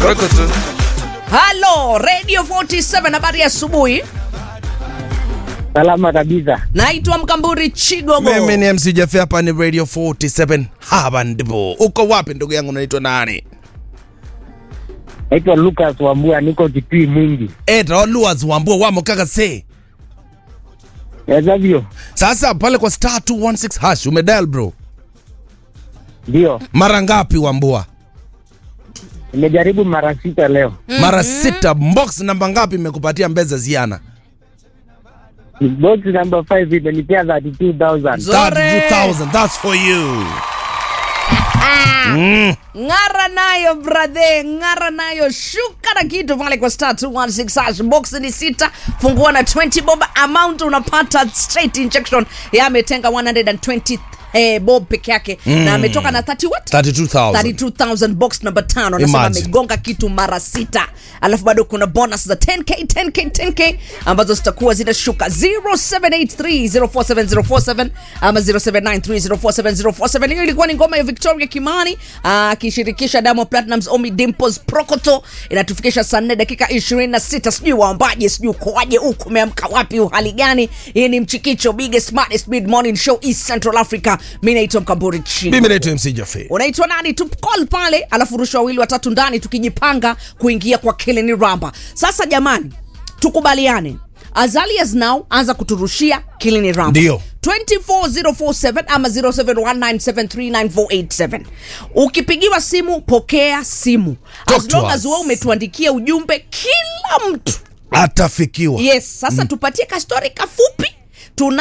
Rokoto. halo radio 47 habari ya asubuhi Salama kabisa. naitwa mkamburi chigogo Mimi ni MC Jeff hapa ni Radio 47. Hapa ndipo. Uko wapi ndugu yangu unaitwa nani? Naitwa Lucas Wambua, niko Kitui Mwingi. Edra Luas wambua wamo kaka se. Wezavyo? Sasa pale kwa star 216 hash umedial bro. Ndio, Mara ngapi wambua? nimejaribu mara sita leo. Mara sita. Box namba ngapi imekupatia mbeza ziana? Box number 5 imenipea 32,000. Zore. 32,000. That's for you. Mm. ng'ara nayo brathe ng'ara nayo shuka na kitu pale kwa star 216 hash box ni sita fungua na 20 bob amount unapata straight injection ya ametenga 120 eh, bob peke yake mm. na ametoka na 30 what 32,000. 32000 box number tano anasema Imagine. amegonga kitu mara sita alafu bado kuna bonus za 10k 10k 10k ambazo zitakuwa zinashuka 0783047047 ama 0793047047 hiyo ilikuwa ni ngoma ya victoria kimani akishirikisha Diamond Platnumz omi dimples prokoto inatufikisha saa 4 dakika 26 sijui waombaje sijui ukoaje huku umeamka wapi uhali gani hii ni mchikicho biggest smartest mid morning show east central africa mi naitwa mkamburi chini Mimi naitwa MC Jeff. unaitwa nani tu call pale alafu rusha wawili watatu ndani tukijipanga kuingia kwa kilini ramba sasa jamani tukubaliane as early as now anza kuturushia kilini ramba Ndio. 24047 ama 0719739487 ukipigiwa simu pokea simu Talk as to long us. as wewe umetuandikia ujumbe kila mtu Atafikiwa. yes sasa mm. tupatie kastori kafupi